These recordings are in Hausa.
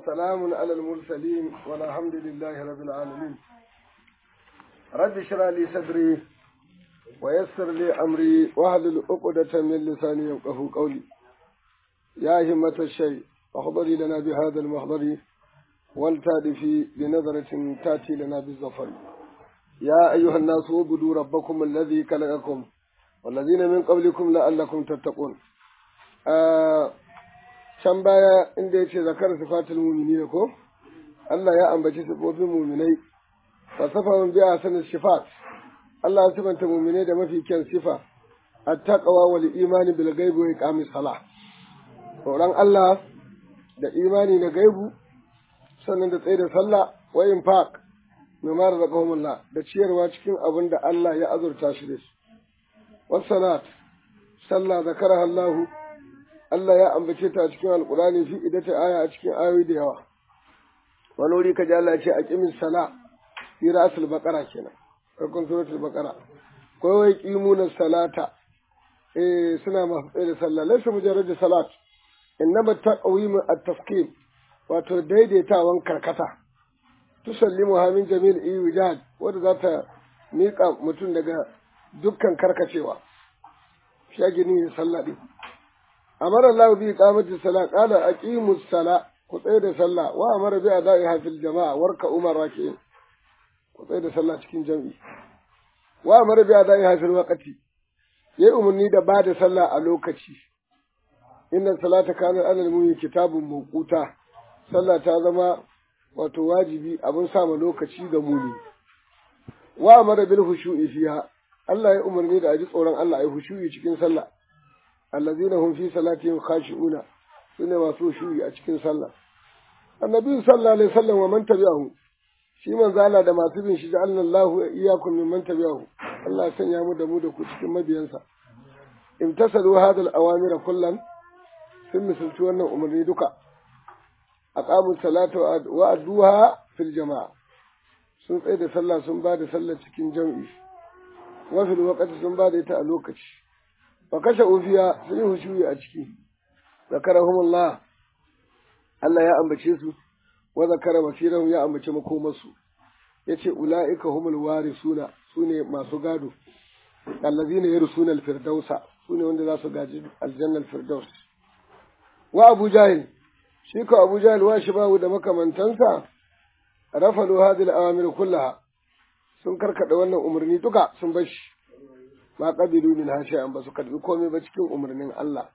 وسلام على المرسلين والحمد لله رب العالمين رب اشرح لي صدري ويسر لي أمري واحلل عقدة من لساني يفقهوا قولي يا همة الشيء احضري لنا بهذا المحضر والتادفي بنظرة تأتي لنا بالظفر يا أيها الناس اعبدوا ربكم الذي خلقكم والذين من قبلكم لعلكم تتقون آه can baya inda ya ce zakar sifatul mumini ko Allah ya ambaci sifofin muminai fasafahun biya sanin sifat Allah ya sifanta muminai da mafi kyan sifa attaqwa wal imani bil ghaibi wa iqamis salah tsoron Allah da imani na gaibu sannan da tsaye da sallah wa infaq mimma razaqahumullah da ciyarwa cikin abin da Allah ya azurta shi da shi wassalat sallah zakaraha Allahu Allah ya ambace ta a cikin Alƙur'ani fi idata aya a cikin ayoyi da yawa. Wani wuri ka ji Allah ce a ƙimin sala fi ra'asul baqara kenan. Farkon suratul baqara. Ko wai qimuna salata eh suna masu tsaye da sallah laysa mujarrad salat innama taqwim at-tafkim wato daidaitawan karkata. Tusallimu min jamil iwijad wanda za ta miƙa mutum daga dukkan karkacewa. Shagini sallah din. amara Allah bi iqamati salat qala aqimu salat ku tsaye da sallah wa amara bi adaiha fil jama'a warka umar raki'in ku tsaye da sallah cikin jami'i wa amara bi adaiha fil waqti yayi umarni da ba da sallah a lokaci inna salata kana alal mu'min kitabun mawquta sallah ta zama wato wajibi abin sa lokaci ga muni wa amara bil khushu'i fiha Allah ya umarni da aji tsoron Allah ai khushu'i cikin sallah allazina hum fi salatihim khashi'una sune masu shuyi a cikin sallah annabi sallallahu alaihi wasallam wa man tabi'ahu shi manzo Allah da masu bin shi ja'alna Allah iyyakum mimman tabi'ahu Allah ya sanya mu da mu da ku cikin mabiyansa imtasalu hadha al-awamir kullan sun misalci wannan umarni duka aqamu salata wa adduha fil jama'a sun tsaye da sallah sun ba da sallah cikin jam'i wa fil waqti sun ba da ita a lokaci fa kashe ufiya sun yi hushuyi a ciki zakarahumullah Allah ya ambace su wa zakara masirahum ya ambace makomarsu yace ulaika humul warisuna sune masu gado allazina yarsuna alfirdausa sune wanda za su gaji aljanna alfirdaus wa abu jahil shi ko abu jahil wa shibahu da makamantansa rafalu hadhihi al-awamir kullaha sun karkada wannan umarni duka sun bar shi ma qabilu min hashi'an ba su karbi komai ba cikin umarnin Allah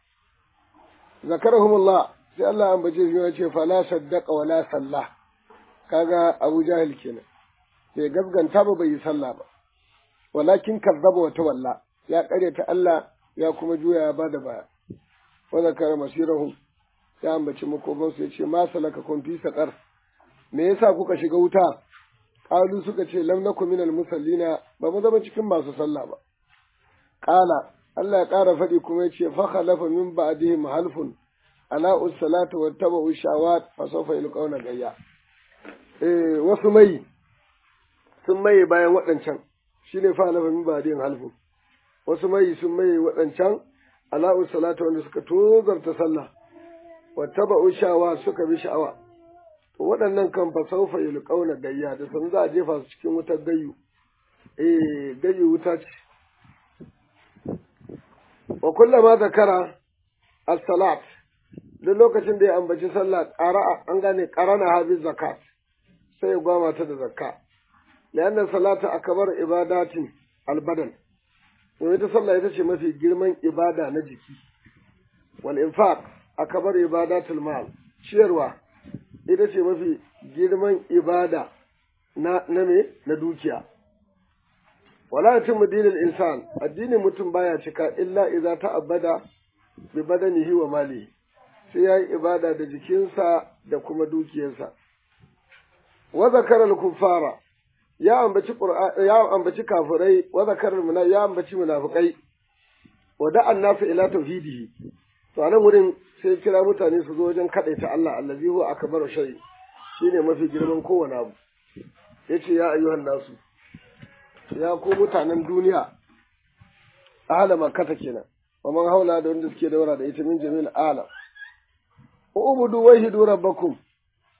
zakarahumullah sai Allah an bace shi ya ce fala saddaqa wala sallah kaga Abu Jahil kenan bai gaskanta ba bai yi sallah ba walakin kazzaba wa tawalla ya karyata Allah ya kuma juya ya bada baya wa zakara masirahum ya ambaci makoban su yace ma salaka kun fi saqar me yasa kuka shiga wuta qalu suka ce lam nakum minal musallina ba mu zama cikin masu sallah ba Ƙala, Allah ya ƙara faɗi kuma ya ce, Fakhalafa min ba'dihim halfun, ala salata wa taba'u shawat fa sawfa yulqawna gayya. Eh, wasu mai sun maye bayan waɗancan, shine fakhalafa min ba'dihim halfun. Wasu mai sun maye waɗancan, ala salata wanda suka tozarta sallah, wa taba'u shawat suka bi sha'awa. To waɗannan kan fa sawfa yulqawna gayya da sun za a jefa su cikin wutar gayyu. Eh, gayyu wuta ce. wa kullama zakara as-salat duk lokacin da ya ambaci sallah qara'a an gane qarana habi zakat sai ya gwama ta da zakka lianna salata akbar ibadatin albadan domin ita sallah ita ce mafi girman ibada na jiki wal infaq akbar ibadatul mal ciyarwa ita ce mafi girman ibada na na me na dukiya wala yatimmu dinul insan addinin mutum baya cika illa idza ta'abbada bi badanihi wa malihi sai yayi ibada da jikinsa da kuma dukiyarsa wa zakara al-kuffara ya ambaci qur'an ya ambaci kafirai wa zakara al ya ambaci munafikai wa da'a nasu ila tauhidihi to anan wurin sai kira mutane su zo wajen kadaita Allah allazi huwa akbaru shay shine mafi girman kowane abu yace ya ayyuhan nasu ya ku mutanen duniya ahala makkata kenan wa man haula da wanda suke daura da ita min jami'il alam ubudu wahidu rabbakum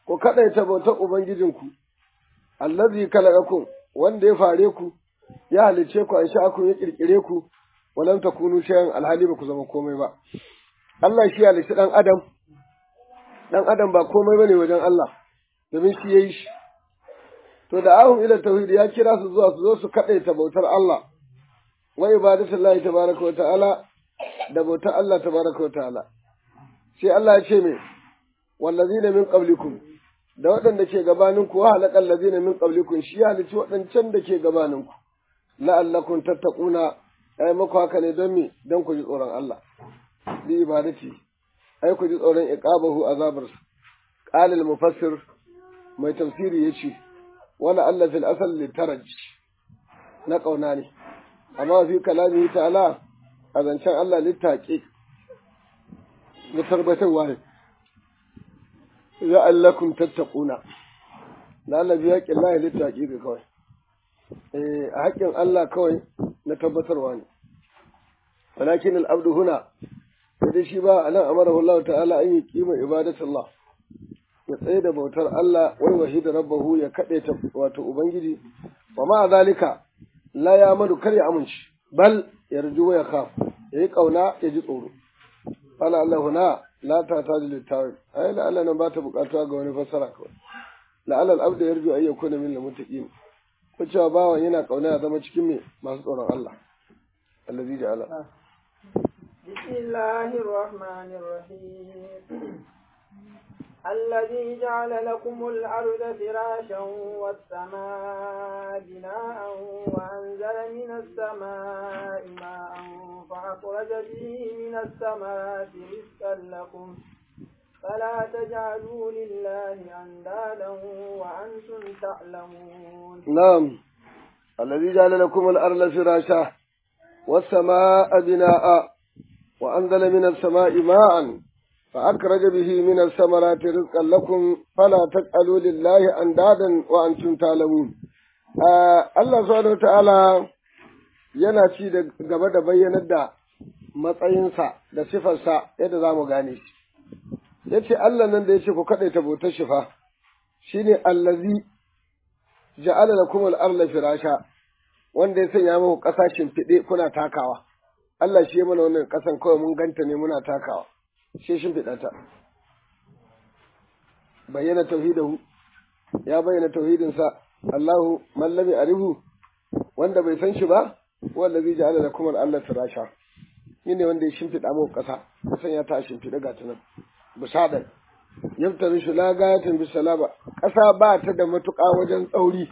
ku kadaita bautar ubangijinku allazi khalaqakum wanda ya fare ku ya halice ku an sha'akum ya kirkire ku walam takunu shay'an alhali ba ku zama komai ba Allah shi halice dan adam dan adam ba komai bane wajen Allah domin shi yayi shi to da ahum ila tauhid ya kira su zuwa su zo su kadaita bautar Allah wa ibadatullahi tabaraka wa ta'ala da bautar Allah tabaraka wa ta'ala sai Allah ya ce me wallazina min qablikum da waɗanda ke gabaninku wa halakal ladina min qablikum shi halici waɗancan da ke gabaninku la'allakum tattaquna ai muku haka ne don me don ku ji tsoron Allah bi ibadati ai ku ji tsoron iqabahu azabar qala al mufassir mai tafsiri yace wala alla fil asal litaraj na kauna ne amma fi kalamihi ta'ala a zancen Allah littaƙi na tabbatarwa ne la'allakum tattaquna lalla biya qillahi littaƙi ga kawai eh a haƙƙin Allah kawai na tabbatarwa ne walakin al-abdu huna sai shi ba anan amara Allah ta'ala an yi kima ibadatullah ya tsaye da bautar Allah wai wahida rabbahu ya kade ta wato ubangiji wa ma zalika la ya madu kar ya amince bal yarju wa yakhaf yayi kauna ya ji tsoro fala Allah huna la ta taji littawil ai la Allah nan ba ta bukatuwa ga wani fassara kawai la Allah al-abdu yarju ay yakuna min al-muttaqin ko cewa bawan yana kauna ya zama cikin me masu tsoron Allah allazi ja'ala بسم الله الرحمن الرحيم الذي جعل لكم الأرض فراشا والسماء بناء وأنزل من السماء ماء فأخرج به من الثمرات رزقا لكم فلا تجعلوا لله أندادا وأنتم تعلمون نعم الذي جعل لكم الأرض فراشا والسماء بناء وأنزل من السماء ماء فأخرج به من الثمرات رزقا لكم فلا تجعلوا لله أندادا وأنتم تعلمون Allah subhanahu ta'ala yana ci da gaba da bayyanar da matsayinsa da sifarsa yadda za mu gane shi. Ya ce Allah nan da ya ce ku kaɗaita bautar shi fa, shi ne allazi ja'ala da kuma al'arla firasha, wanda ya sanya muku ƙasa shimfiɗe kuna takawa. Allah shi ya mana wannan ƙasan kawai mun ganta ne muna takawa. sai shimfiɗa ta bayyana tauhidahu ya bayyana tauhidinsa Allahu mallami arihu wanda bai san shi ba wanda zai ja'ala da kuma Allah firasha shi ne wanda ya shimfiɗa mu ƙasa kusan ya ta shimfiɗa ga ta nan bisadan yabtaru shi la gayatin bisalaba ƙasa ba ta da matuƙa wajen tsauri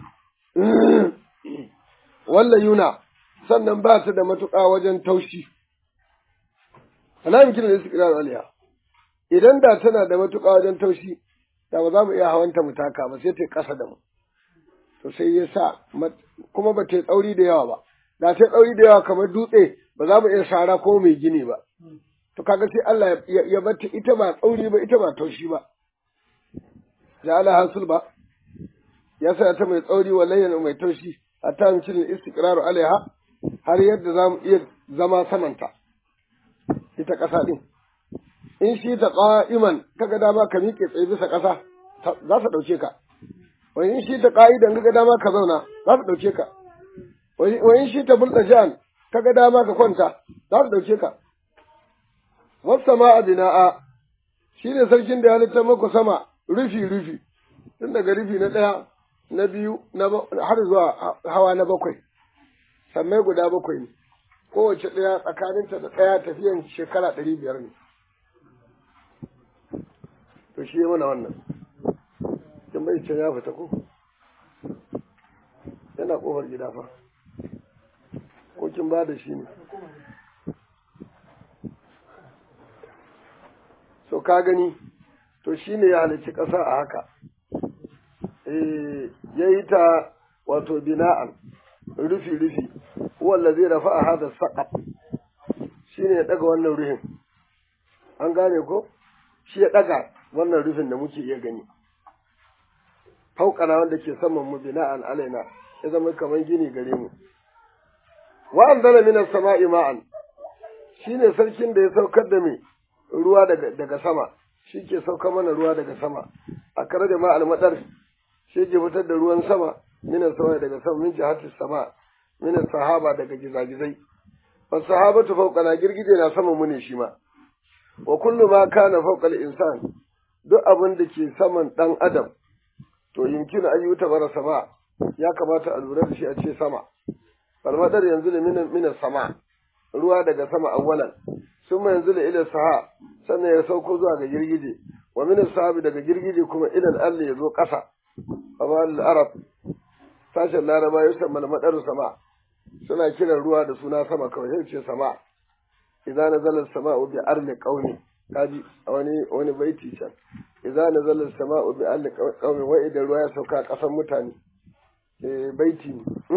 walla yuna sannan ba ta da matuƙa wajen taushi fala yumkin al-istiqrar alaiha idan da tana da matuƙa wajen taushi da ba za mu iya hawanta mu taka ba sai ta ƙasa da mu to sai ya sa kuma ba ta tsauri da yawa ba da ta tsauri da yawa kamar dutse ba za mu iya sara ko mai gini ba to kaga sai Allah ya bata ita ba tsauri ba ita ba taushi ba ja'ala hasul ba ya sa ta mai tsauri wallahi mai taushi hatta yumkin al-istiqrar alaiha har yadda za mu iya zama samanta ita ƙasa ɗin. In shi ta ƙa'iman kaga dama ka miƙe tsaye bisa ƙasa za ta ɗauke ka. Wani in shi ta ƙa'idan kaga dama ka zauna za ta ɗauke ka. Wani in shi ta bulɗa jan kaga dama ka kwanta za ta ɗauke ka. Wasu ma a bina'a shi ne sarkin da ya halitta maku sama rufi rufi tun daga rufi na ɗaya na biyu har zuwa hawa na bakwai. Sammai guda bakwai ne. kowace ɗaya tsakaninta da ɗaya tafiyan shekara ɗari biyar ne. To shi mana wannan. Kin bai can ya fita ko? Yana ƙofar gida fa. Ko kin ba da shi ne? So ka gani, to shi ne ya halicci ƙasa a haka. Eh, ya yi ta wato bina'an, rufi-rufi. هو الذي رفع هذا السقف shine ya daga wannan ruhin an gane ko shi ya daga wannan rufin da muke iya gani fauƙana wanda ke saman mu bina'an alaina ya zama kamar gini gare mu wa anzala minas sama'i ma'an shine sarkin da ya saukar da mai ruwa daga daga sama shi ke saukar mana ruwa daga sama a kare da ma almadar shi ke fitar da ruwan sama minan sama daga sama min jihatis sama minan sahaba daga gizagizai wa sahabatu fawqa na girgije na sama mu ne shi ma wa kullu ma kana fawqa al-insan duk abin da ke saman dan adam to yumkin ayyuta bara sama ya kamata a lura da shi a ce sama falmadar yanzu da minan minan sama ruwa daga sama awwalan sun yanzu da ila saha sannan ya sauko zuwa ga girgije wa min sahabi daga girgije kuma idan Allah ya zo ƙasa amma al-arab sashen laraba ya san malmadar sama suna kiran ruwa da suna sama kawai sai ce sama idza nazala as-sama'u bi arli qaumi kaji wani wani baiti can idza nazala as-sama'u bi arli qaumi wa idan ruwa ya sauka ƙasan mutane eh baiti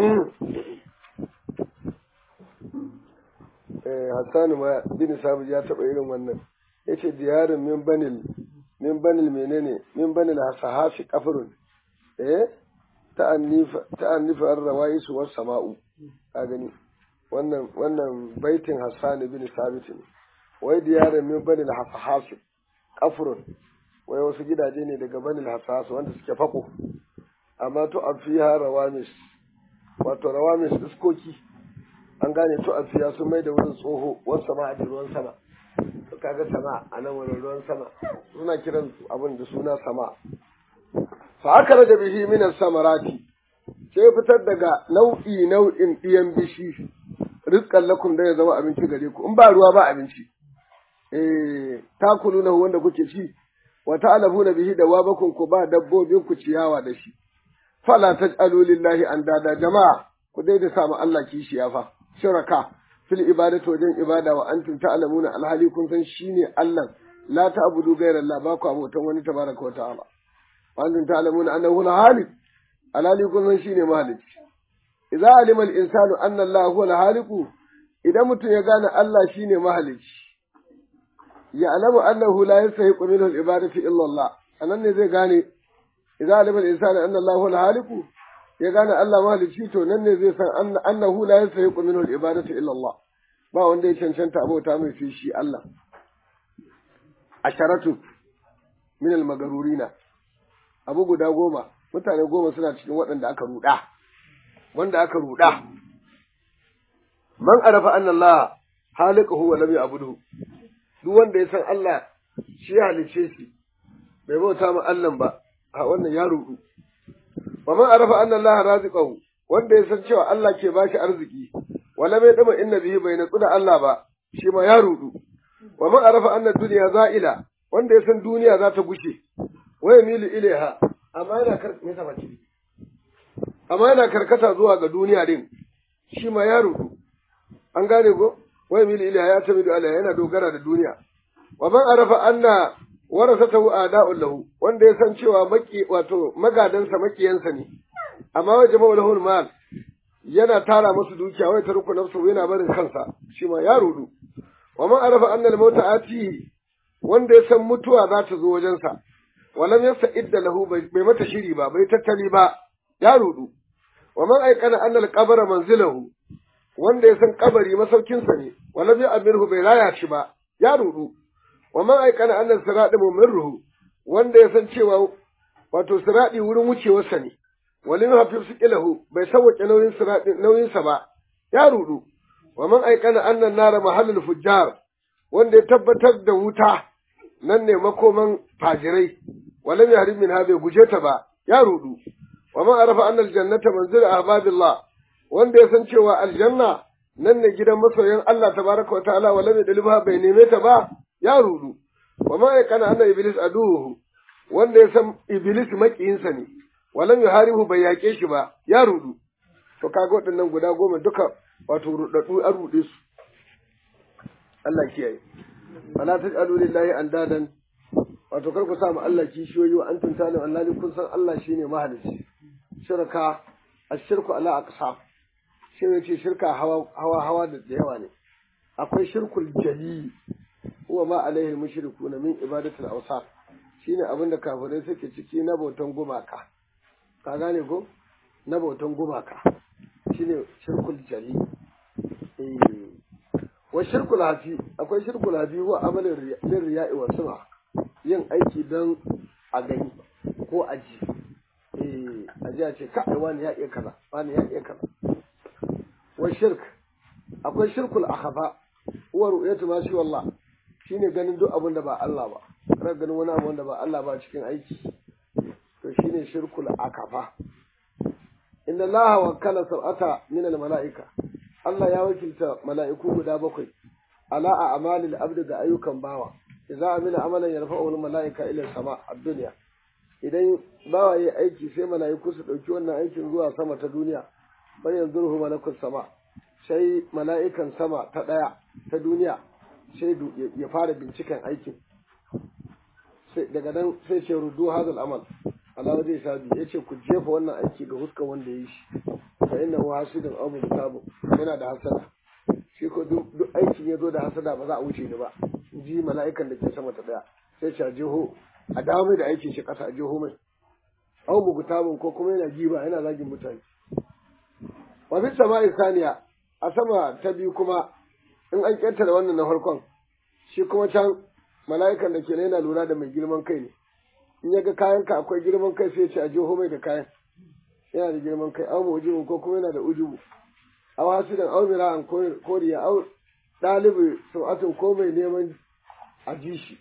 eh Hassan ma bin Sabit ya taba irin wannan yace diyarin min banil min banil menene min banil sahafi kafirun eh ta'annifa ta'annifa ar-rawais was sama'u ka gani wannan wannan baitin Hassan bin Sabit ne wai diyarin min banil sahafi kafirun wai wasu gidaje ne daga banil hasas wanda suke fako amma to afiha rawamis wato rawamis iskoki an gane to afiya sun mai da wurin tsoho wasu sama a ruwan sama kaga sama a nan wurin ruwan sama suna kiran abin da suna sama fa aka raja bihi min samarati sai fitar daga nau'i nau'in ɗiyan bishi rizqan lakum da ya zama abinci gare ku in ba ruwa ba abinci eh takuluna wanda kuke ci wa ta'alafuna bihi da wabakun ku ba dabbobin ku ciyawa da shi fala taj'alu lillahi andada jama'a ku dai da samu Allah kishiya fa shuraka fil ibadati wajen ibada wa antum ta'lamuna alhali kun san shine Allah la ta'budu ghayra Allah ba ku abotan wani tabaraka wa ta'ala wa antum ta'lamuna annahu al-halik alhali kun san shine mahalici idza alima al-insanu anna Allah huwa al-halik idan mutum ya gane Allah shine mahalici ya alamu annahu la yastahiqu minhu al-ibadatu illa Allah anan ne zai gane idza alima al-insanu anna Allah huwa al-halik ya gane Allah mahalicci to nan ne zai san annahu la yastahiqu minhu al-ibadatu illa Allah ba wanda ya cancanta abota mai fi shi Allah asharatu min al-magarurina abu guda goma mutane goma suna cikin waɗanda aka ruɗa wanda aka ruɗa man arafa anna Allah haliquhu wa lam ya'buduhu duk wanda ya san Allah shi halice shi bai bauta ma Allah ba a wannan ya ruɗu wa man arafa anna Allah raziqahu wanda ya san cewa Allah ke bashi arziki wala mai dama inna bihi bai natsu da Allah ba shi ma ya rudu wa man arafa anna dunya za'ila wanda ya san duniya za ta gushe wa yamilu ilaiha amma yana kar me sa bace amma yana karkata zuwa ga duniya din shi ma ya rudu an gane ko wa yamilu ilaiha ya tamidu alaiha yana dogara da duniya wa man arafa anna warasatahu ada'un lahu wanda ya san cewa maki wato magadansa makiyansa ne amma wa jama'ul lahul mal yana tara musu dukiya wai tarku nafsu yana barin kansa shi ma ya rudu wa man arafa anna al mauta atihi wanda ya san mutuwa za ta zo wajensa walam yasta'idda lahu bai mata shiri ba bai tattali ba ya rudu wa man aikana anna al qabra manzilahu wanda ya san kabari masaukinsa ne walam ya'mirhu bai raya shi ba ya rudu wa man aikana anna sirati mumirruhu wanda ya san cewa wato sirati wurin wucewarsa ne walin hafiz ilahu bai sauke nauyin sirati nauyinsa ba ya rudu wa man aikana anna nara mahallul fujjar wanda ya tabbatar da wuta nan ne makoman fajirai walam yahrim min bai guje ta ba ya rudu wa man arafa anna aljannata manzil ahbabillah wanda ya san cewa aljanna nan ne gidan masoyan Allah tabaraka wa ta'ala walam yadliba bai neme ta ba ya rudu wa ma yakana anna iblis aduhu wanda ya san iblis makiyinsa ne walam yuharihu bai yake shi ba ya rudu to kaga waɗannan guda goma duka wato rudaddu an rude su Allah kiyaye fala taj'alu lillahi andadan wato kar ku samu Allah kishiyoyi wa antum talim Allah kun san Allah shine mahalicci shirka ashirku ala aqsam shi ne ce shirka hawa hawa hawa da yawa ne akwai shirkul jali huwa ma alaihi mushrikuna min ibadatul awsaf shine abin da kafirai suke ciki na bautan gumaka ka gane ko na bautan gumaka shine shirkul jali eh wa shirkul hafi akwai shirkul hafi huwa amalin lin riya'i wa sum'a yin aiki don a gani ko aji eh aji a ce kai wani ya iya kaza wani ya iya kaza wa shirk akwai shirkul akhafa huwa ru'yatu ma shi wallah shine ganin duk abin da ba Allah ba kana ganin wani abu wanda ba Allah ba cikin aiki to shine shirkul akafa inna allaha wakkala sab'ata min al mala'ika Allah ya wakilta mala'iku guda bakwai ala a amalil abdi ga ayyukan bawa idza amila amalan yarfa'u al mala'ika ila sama ad-dunya idan bawa yayi aiki sai mala'iku su dauki wannan aikin zuwa sama ta duniya bayan zurhu malakut sama sai mala'ikan sama ta daya ta duniya sai ya fara binciken aikin daga nan sai ce rudu hadal amal Allah zai sabi ya ce ku jefa wannan aiki ga huskan wanda ya yi shi fa inna hu hasidun aw mutabu yana da hasada shi ko duk aikin ya zo da hasada ba za a wuce ni ba ji mala'ikan da ke sama ta daya sai ce a jeho a dawo mai da aikin shi kasa a jeho mai aw mugutabun ko kuma yana giba yana zagin mutane wa fi sama'i saniya a sama ta biyu kuma in an ƙetare wannan na farkon shi kuma can mala'ikan da ke yana lura da mai girman kai ne in ya ga kayan ka akwai girman kai sai ce a jiho mai da kayan yana da girman kai au mujibu ko kuma yana da ujubu au hasidan au mira'an koriya au ɗalibi sau'atun ko mai neman a ji shi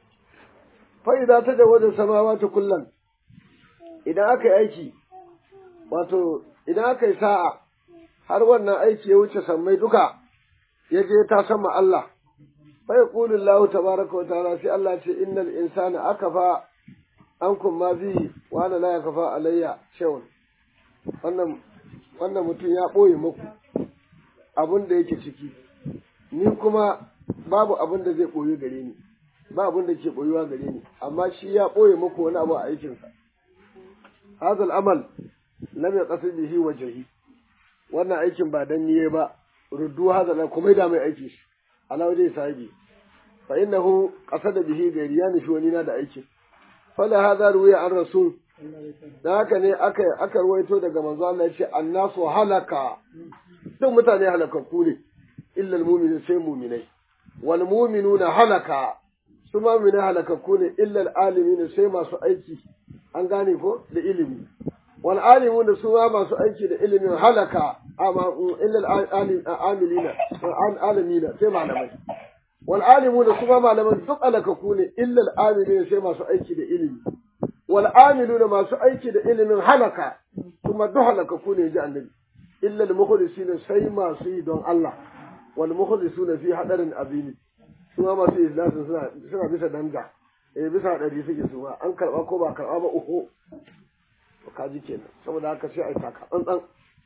fa'ida ta da wajen samawa ta kullum idan aka yi aiki wato idan aka yi sa'a har wannan aiki ya wuce sammai duka ya je ta sama Allah fa yaqulu Allah tabaaraka wa ta'ala sai Allah ce innal insana akafa ankum ma bi wa la yakfa alayya shay'un wannan wannan mutum ya boye muku abun da yake ciki ni kuma babu abun da zai boye gare ni ba abun da ke boyuwa gare ni amma shi ya boye muku wani abu a aikinsa hadal amal lam yaqsid bihi wajhi wannan aikin ba dan niye ba ruddu hada la kuma da mai aiki shi ala waje sahibi fa innahu qasada bihi gairi ya nufi wani na da aiki fala hada ruwiya an rasul da haka ne aka aka ruwaito daga manzo Allah yace annasu halaka duk mutane halakakku ne illa almu'minu sai mu'minai wal mu'minuna halaka su mu'minai halakakku ne illa alalimin sai masu aiki an gane ko da ilimi wal alimuna su ma masu aiki da ilimin halaka amma illa al-amilina alimina sai malamai wal alimuna su ma malaman duk alakaku ne illa al-amilina sai masu aiki da ilimi wal amiluna masu aiki da ilimin halaka kuma duk halakaku ne ji annabi illa al-mukhlisina sai masu yi don Allah wal mukhlisuna fi hadarin azimi su ma masu ikhlasin suna suna bisa danga eh bisa hadari suke su ma an karba ko ba karba ba uku kaji kenan saboda haka sai a yi taka tsantsan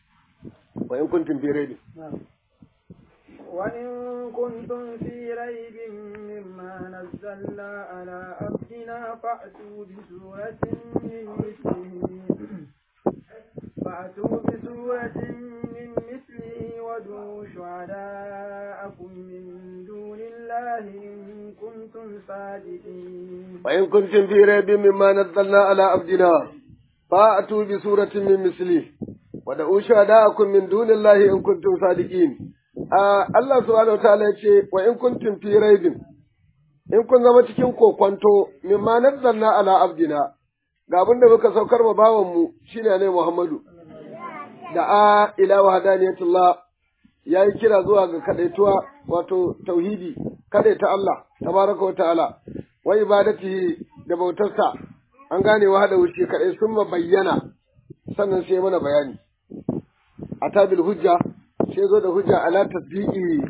wa in kuntum fi raibin وإن كنتم في ريب مما نزلنا على عبدنا فأتوا بسورة من مثله فأتوا بسورة من مثله وادعوا شهداءكم من دون الله إن كنتم صادقين وإن كنتم في ريب مما نزلنا على عبدنا فأتوا بسورة من مثله ودعوا شهداءكم من دون الله إن كنتم صادقين Allah subhanahu wa ta'ala ya ce wa in kuntum fi raibin in kun zama cikin kokwanto mimma nazzalna ala abdina ga abin da muka saukar ma bawan mu shine ne Muhammadu da a ila wahdaniyatullah yayi kira zuwa ga kadaituwa wato tauhidi kadaita Allah tabaraka wa ta'ala wa ibadatihi da bautarsa an gane wahada wuce kadai sun bayyana sannan sai mana bayani atabil hujja sai zo da hujja ala tasdiqi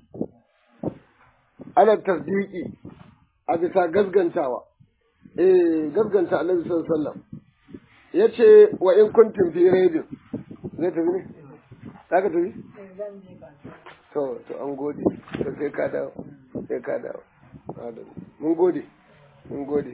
ala tasdiqi a bisa gasgantawa eh gasganta Annabi sallallahu alaihi wasallam yace wa in kuntum fi raibin zai tafi ne zaka tafi to to an gode to sai ka dawo sai ka dawo mun gode mun gode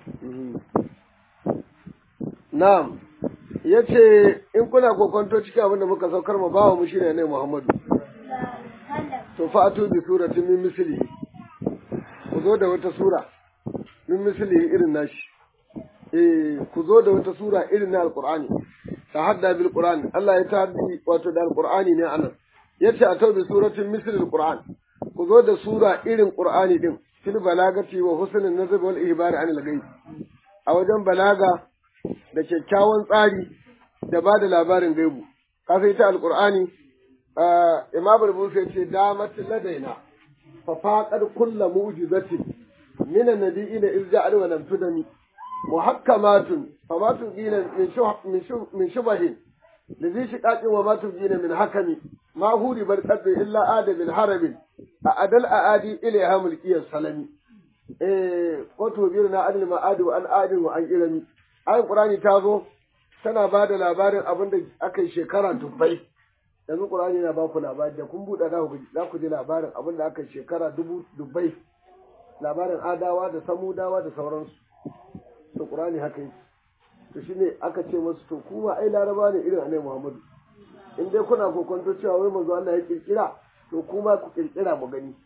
na'am ya ce in kuna kokonto cikin abin da muka saukar ma bawa mu shine ne Muhammadu to fa'atu bi suratin min misli ku zo da wata sura min misli irin nashi eh ku zo da wata sura irin na alqur'ani tahadda bil qur'an Allah ya tahaddi wato da alqur'ani ne anan yace a tau bi suratin misli alqur'an ku zo da sura irin qur'ani din fil balagati wa husnul nazab wal ihbar an al ghaib a wajen balaga da kyakkyawan tsari da ba da labarin gaibu kafin ita alqur'ani imam al-bukhari ya ce damat ladaina fa faqad kullu mu'jizatin min an-nabiyina iz ja'al wa lam tudami muhakkamatun fama tubina min shuh min shubahin لذي شقاق وما تبجين من حكم ما هو بالقدر إلا آد من حرب أدل أعادي إليها ملكية السلمي إيه قلت بيرنا عن المعاد وأن آد وأن إلمي آية القرآن تازو tana ba da labarin abin da aka yi shekara dubbai yanzu ƙur'ani na ba ku labari da kun buɗe za ku ji labarin abin da aka yi shekara dubu dubbai labarin adawa da samudawa da sauransu to ƙur'ani haka yi to shi ne aka ce masu to kuma ai laraba ne irin annabi Muhammadu in dai kuna kokonto cewa wai manzo Allah ya kirkira to kuma ku kirkira mu gani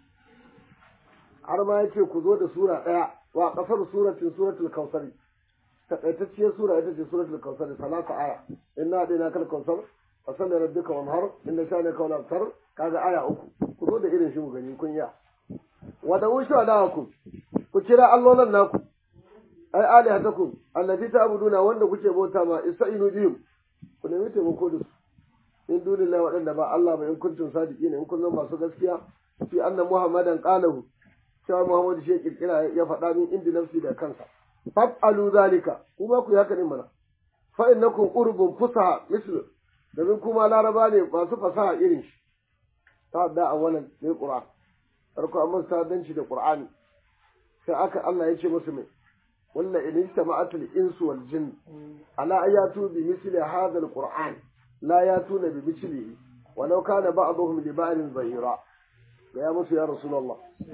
har ma yace ku zo da sura daya wa kasar suratin suratul kausari takaitacciyar sura ita ce suratul kausari salasa aya inna dina kal kausar fa salli rabbika wanhar inna shani ka wal kaga aya uku ku zo da irin shi mu gani kun ya wa da ushu adakum ku kira allolan naku ai alihatakum allati ta'buduna wanda kuke bauta ma ista'inu bihim ku nemi taimako da su in dunillahi waɗanda ba Allah ba in kuntum sadiqina in kun zama masu gaskiya fi anna muhammadan qalahu cewa muhammad shi kirkira ya faɗa min indi nafsi da kansa fa'alu zalika kuma ku yi haka din mana fa innakum urbun fusaha mislu domin kuma laraba ne masu fasaha irin shi ta da awalan ne qur'an farko amma sadanci da qur'ani sai aka Allah ya ce musu mai ولا إن اجتمعت الإنس والجن على أن يأتوا بمثل هذا القرآن لا يأتون بمثله ولو كان بعضهم لبعض ظهيرا يا musu ya Rasulullah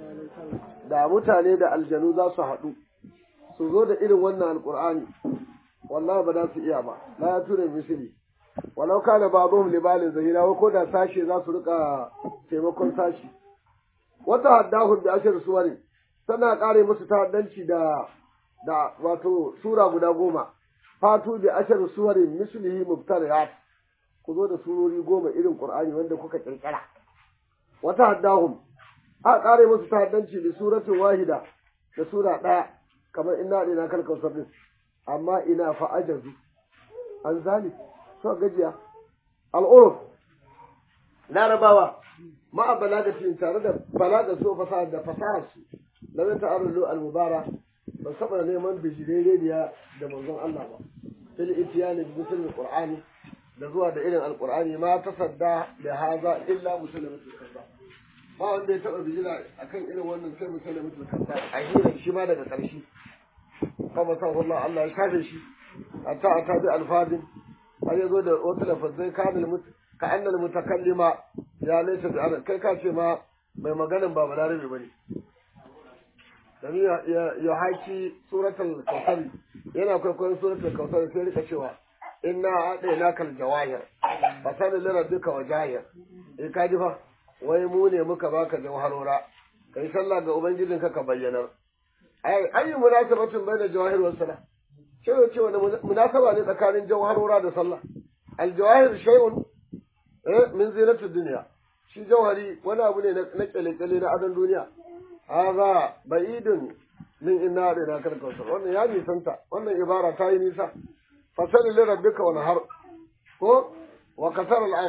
da mutane da aljanu za su haɗu su zo da irin wannan alƙur'ani wallahi ba za su iya ba la ya tura misali walau kana ba'dhum li ba'dhin zahira ko da sashe za su rika taimakon sashi wata haddahum bi ashar suwari tana kare musu ta'addanci da da wato sura guda goma fatu bi ashar suwarin mislihi mubtariyat ku zo da surori goma irin qur'ani wanda kuka kirkira wata haddahum a kare musu tahaddanci bi suratin wahida da sura daya kamar inna ina kal kausar din amma ina fa ajazu an zali so gajiya al'uruf larabawa ma'a balagatin tare da balaga so fasaha da fasahar su lam ta'arulu al-mubarak ban saba neman bijireriya da manzon Allah ba fil itiyani bi musulmin qur'ani da zuwa da irin alqur'ani ma tasadda da haza illa musulmatul kaza ba wanda ya taba bijira akan irin wannan sai musulmatul kaza a hira shi ma daga karshe kama sa Allah Allah ya kafe shi hatta ata bi alfadin har yazo da wata lafazai kamil mut ka annal mutakallima ya laysa bi arab kai ka ce ma mai maganin ba balarabe bane domin ya haki suratul kautsar yana kwaikwayon suratul kautsar sai rika cewa inna adaina kal jawahir fa sani lana duka wa jahir eh ka ji fa wai mu ne muka baka jawharora kai sallah ga ubangijin ka ka bayyana ai ayi munasabatin baina jawahir wa salah cewa cewa munasaba ne tsakanin jawharora da sallah al jawahir shay'un eh min zinatud dunya shi jawhari wani abu ne na kyale-kyale na adon duniya haza ba'idun min inna da na karkautar wannan ya nisanta wannan ibara ta yi nisa fasali li rabbika wani har ko wa kasar al'am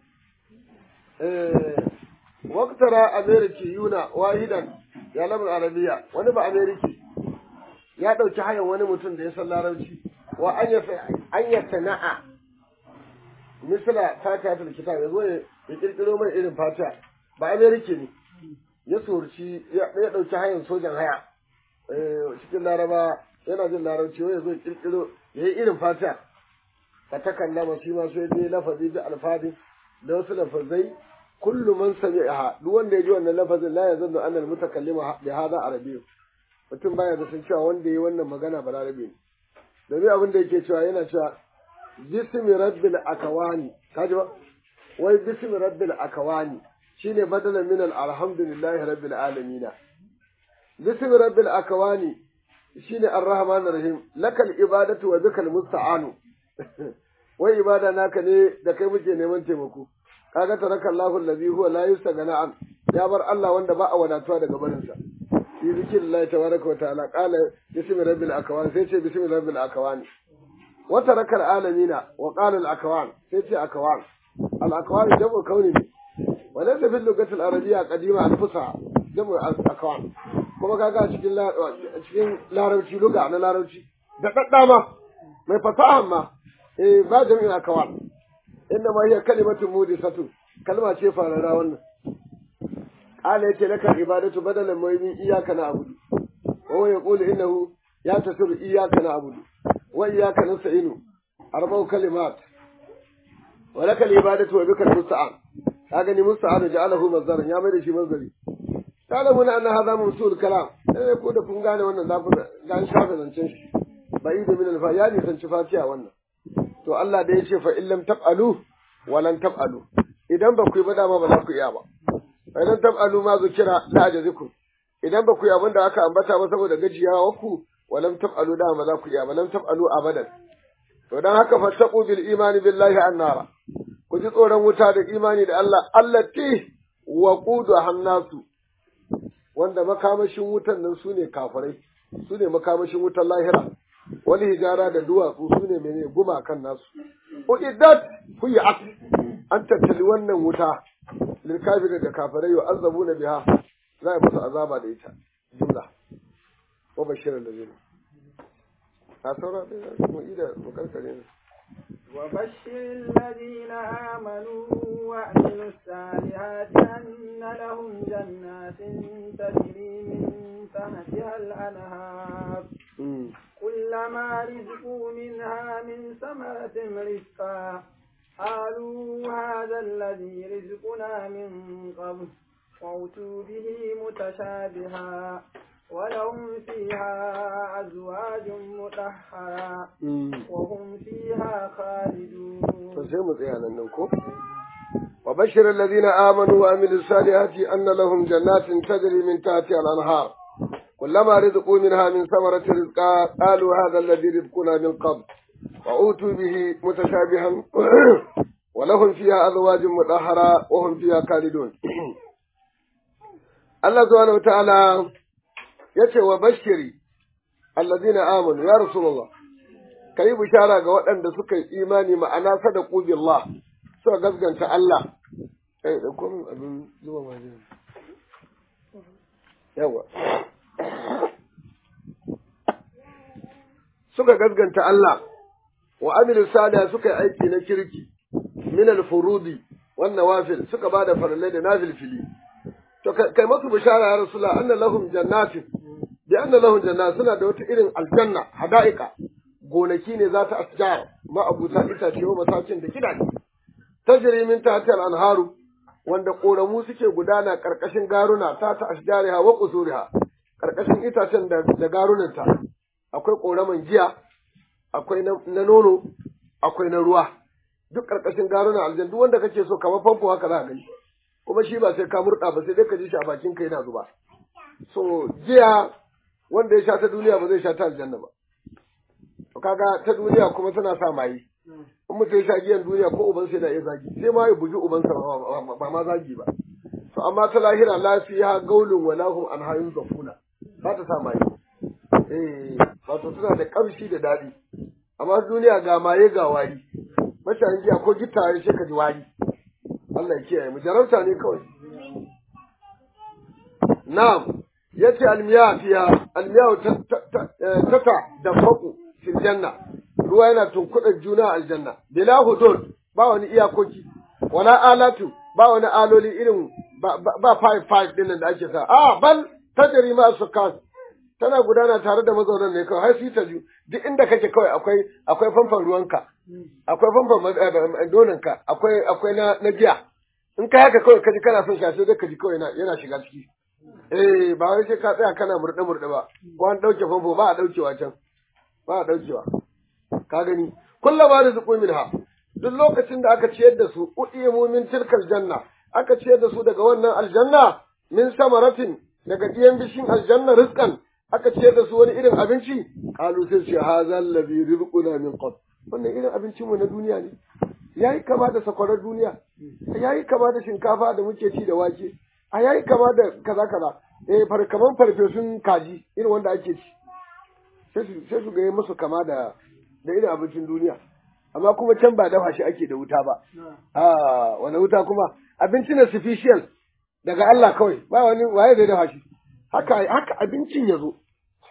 waktara ameriki yuna wahidan ya lamun arabiya wani ba ameriki ya ɗauki hayan wani mutum da ya san larabci wa an ya sana'a misala fata ta kitab ya zo ya kirkiro mai irin fata ba ameriki ne ya sorci ya ɗauki hayan sojan haya cikin laraba yana jin larabci wai zo kirkiro ya yi irin fata fa ta kallama shi ma sai dai lafazi da alfadi da wasu lafazai kullu man sami'aha duk wanda ya ji wannan lafazin la yazannu anna al-mutakallima bi hadha arabiyyu mutum baya da san cewa wanda yayi wannan magana ba larabi ne domin abin da yake cewa yana cewa bismi rabbil akawani kaji ba wai bismi rabbil akawani shine badalan min alhamdulillahi rabbil alamin bismi rabbil akawani shine arrahmanir rahim lakal ibadatu wa bikal musta'anu wai ibada naka ne da kai muke neman taimako kaga taraka Allahu allazi huwa la yustagana an ya bar Allah wanda ba a wadatuwa daga barin sa fi zikrillahi tabaraka wa ta'ala qala bismi rabbil akawani sai ce bismi rabbil akawani wata rakar alamina wa qala al akwan sai ce akwan al akwan jamu kauni ne wala ta fil lugatil arabiyya qadima al fusa jamu al akwan kuma kaga cikin cikin larabci luga na larabci da daddama mai fasaha ma eh ba jami'in akwan inna ma hiya kalimatun mudisatu kalma ce farara wannan qala yace laka ibadatu badalan mu'min iyyaka na'budu wa huwa yaqulu innahu ya tasiru iyyaka na'budu wa iyyaka nasta'inu arba'u kalimat wa laka ibadatu wa bika musta'an kaga ni musta'an ja'alahu mazdaran ya mai da shi mazari ta'lamuna anna hadha mawsul kalam eh ko da kun gane wannan za ku ga an shafe zancen shi bai da min alfa ya ne san ci fatiha wannan to Allah da ya ce fa illam taf'alu wa lan taf'alu idan ba ku yi ba dama ba za ku iya ba fa idan taf'alu ma zukira la ajazikum idan ba ku yi abin da aka ambata ba saboda gajiyawa ku wa lam taf'alu dama ba za ku iya ba lam taf'alu abadan to dan haka fattaqu bil imani billahi annara ku ji tsoron wuta da imani da Allah allati waqudu hannasu wanda makamashin wutan nan sune kafirai sune makamashin wutan lahira wani hijara da duwatsu su ne mene gumakan nasu uiddat huyat an tattali wannan wuta lil kafir da kafirai wa azabu na biha za a musu azaba da ita jumla wa bashirin da zai a saura da mu ida mu karkare ne وبشر الذين آمنوا وعملوا الصالحات أن لهم جنات تجري من تحتها الأنهار كلما رزقوا منها من ثمرة رزقا قالوا هذا الذي رزقنا من قبل وأتوا به متشابها ولهم فيها أزواج مطهرة وهم فيها خالدون وبشر الذين آمنوا وعملوا الصالحات أن لهم جنات تجري من تحتها الأنهار كلما رزقوا منها من ثمرة رزقا قالوا هذا الذي رزقنا من قبل وأوتوا به متشابها ولهم فيها أزواج مطهرة وهم فيها خالدون الله سبحانه وتعالى yace wa bashiri allazina amanu ya rasulullah kai bishara ga waɗanda suka yi imani ma'ana sadaku billah suka gaskanta Allah eh da kun abin zuwa majina yawa suka gaskanta Allah wa amilu sada suka yi aiki na kirki min al-furudi wan nawafil suka bada farallai da nafil fili to kai masu bishara ya rasulullah anna lahum jannatin bi anna lahum jannat suna da wata irin aljanna hada'ika gonaki ne za ta asjar ma abuta itace wa masakin da gidaje tajri min tahtiha al-anharu wanda koramu suke gudana karkashin garuna ta ta asjariha wa qusuriha karkashin itacen da, da garunanta akwai koraman giya akwai na nono akwai na ruwa duk karkashin garuna aljanna duk wanda kake so kamar famfo haka za ka gani kuma shi ba sai ka murda ba sai dai ka ji shi a bakin kai yana zuba so giya wanda ya sha ta duniya ba zai sha ta aljanna ba to kaga ta duniya kuma tana sa maye in mutum ya sha giyan duniya ko uban sai da ya zagi sai ma ya bugi ubansa ba ma zagi ba to amma ta lahira lafiya gaulun wa lahum an hayun zafuna ba ta sa maye eh wato tana da kamshi da daɗi amma duniya ga maye ga wari mashayin giya ko gittaye sai ka ji wari Allah ya kiyaye mu jarabta ne kawai na'am yace almiya fiya almiya tata da faku fil janna ruwa yana tunkuɗa juna aljanna bila hudud ba wani iyakoki wala alatu ba wani aloli irin ba five five din da ake sa a bal tajri ma sukan tana gudana tare da mazaunan ne kawai har su ta ju duk inda kake kawai akwai akwai famfan ruwanka akwai famfan donanka akwai akwai na na giya in ka haka kawai kaji kana son shafe dai kaji kawai yana shiga ciki eh ba wai sai ka tsaya kana murɗe murɗe ba ko an ɗauke famfo ba a ɗaukewa can ba a ɗaukewa ka gani kullum ba da zuƙu minha duk lokacin da aka ciyar da su u'imu min tilkal janna aka ciyar da su daga wannan aljanna min samaratin daga ɗiyan bishin aljanna rizqan aka ciyar da su wani irin abinci qalu sai ce hadha allazi rizquna min qabl wannan irin abincin mu na duniya ne yayi kama da sakwarar duniya yayi kama da shinkafa da muke ci da wake a yayi kama da kaza kaza eh far kaman farfesun kaji irin wanda ake ci sai su sai su ga musu kama da da irin abincin duniya amma kuma can ba dafa shi ake da wuta ba a wani wuta kuma abinci ne sufficient daga Allah kawai ba wani waye zai dafa shi haka haka abincin ya zo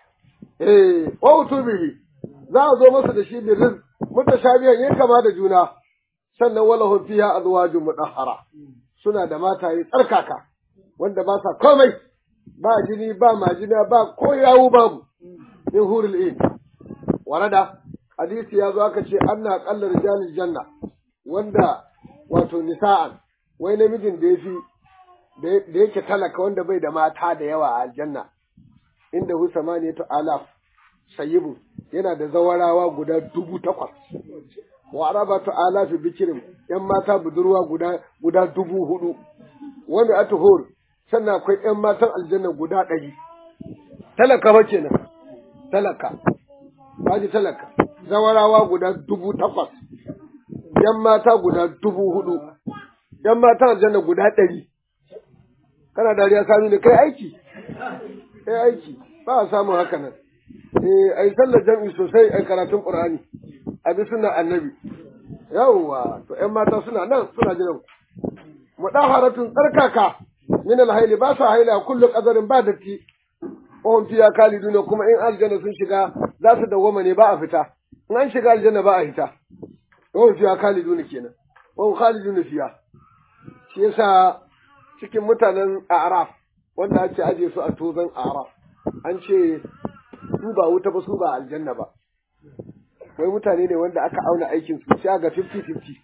eh wa utubihi za a zo masa da shi bi rizq mutashabihan yin kama da juna sannan walahum fiha azwajun mudahhara suna da mataye tsarkaka wanda ba sa komai ba jini ba majina ba ko yawu babu min hurul in warada hadisi ya zo aka ce anna aqallar rijalil janna wanda wato nisa'an wai namijin da yafi da yake talaka wanda bai da mata da yawa a aljanna inda hu samaniyatu alaf sayyibu yana da zawarawa guda dubu takwas wa arabatu alafi bikirin yan mata budurwa guda guda dubu hudu wani atuhur sannan akwai yan matan aljanna guda ɗari talaka ba kenan talaka baji talaka zawarawa guda dubu takwas yan mata guda dubu hudu yan matan aljanna guda ɗari kana dariya sami ne kai aiki kai aiki ba a samun haka nan eh ai sallar jam'i sosai ai karatun qur'ani a bi sunnar annabi yawwa to ƴan mata suna nan suna jiran mudaharatun tsarkaka min alhaili ba sa haila kullu qadarin ba datti ohun fiya kaliduna kuma in aljanna sun shiga za su dawwama ne ba a fita in an shiga aljanna ba a fita ohun fiya kaliduna kenan ohun khaliduna fiya shi yasa cikin mutanen araf wanda ake aje su a tozan araf an ce su ba wuta ba su ba aljanna ba wai mutane ne wanda aka auna aikin su sai ga 50-50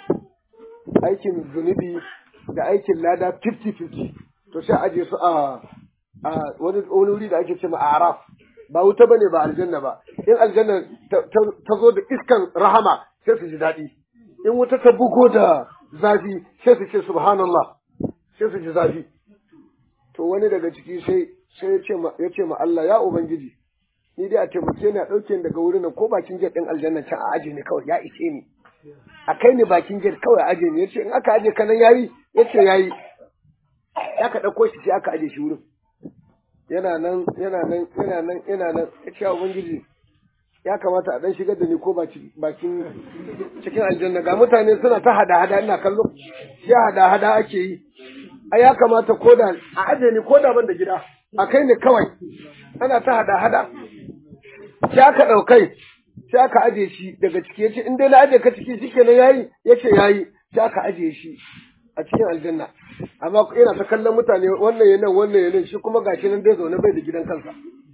aikin zunubi da aikin lada 50-50 to sai aje su a wani wuri da ake ce ma araf ba wuta bane ba aljanna ba in aljanna ta zo da iskan rahama sai su ji daɗi in wuta ta bugo da zafi sai su ce subhanallah sai su ji zafi to wani daga ciki sai sai ya ce ma Allah ya ubangiji ni dai a taimake ni a ɗauke ni daga wurin nan ko bakin jet ɗin aljanna can a aje ni kawai ya ishe ni a kai ni bakin jet kawai a aje ni yace in aka aje ka nan yayi yace yayi ya ka ɗauko shi sai aka aje shi wurin yana nan yana nan yana nan yana nan ya ce ubangiji ya kamata a ɗan shigar da ni ko bakin cikin aljanna ga mutane suna ta hada hada ina kallo ya hada hada ake yi a ya kamata ko da a aje ni ko da ban da gida a kai ni kawai ana ta hada hada sai aka ɗaukai sai aka aje shi daga ciki ya ce in dai na aje ka ciki shi kenan yayi ya ce yayi sai aka aje shi a cikin aljanna amma yana ta kallon mutane wannan yanan wannan yanan shi kuma gashi nan dai zaune bai da gidan kansa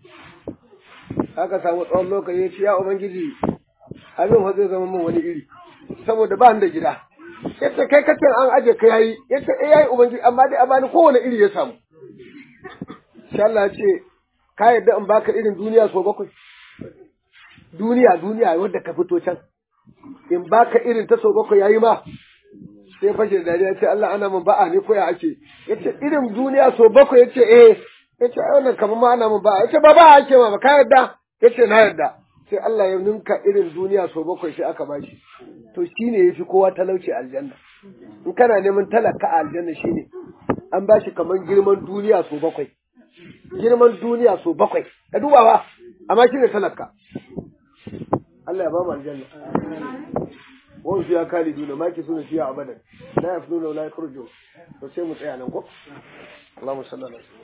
aka samu tsawon lokaci ya ce ya ubangiji abin fa zai zama min wani iri saboda ba da gida yace kai kace an aje ka yayi yace eh yayi ubangiji amma dai a bani kowane iri ya samu insha Allah ya ce ka yadda in baka irin duniya so bakwai duniya duniya wadda ka fito can in baka irin ta so bakwai yayi ma sai fashe da dariya ce Allah ana min ba'a ne ko ya ake yace irin duniya so bakwai yace eh yace ai wannan kamar ma ana min ba'a yace ba ba'a ake ma ba ka yarda yace na yarda sai Allah ya ninka irin duniya so bakwai sai aka bashi to shine yafi kowa talauci aljanna in kana neman talaka a aljanna shine an bashi kamar girman duniya so bakwai girman duniya so bakwai ka duba ba amma shine talaka Allah ya ba mu aljanna wani fiya khaliduna ma ki suna fiya abadan la yafnuna wa la yakhruju to sai mu tsaya nan ko Allahumma salli ala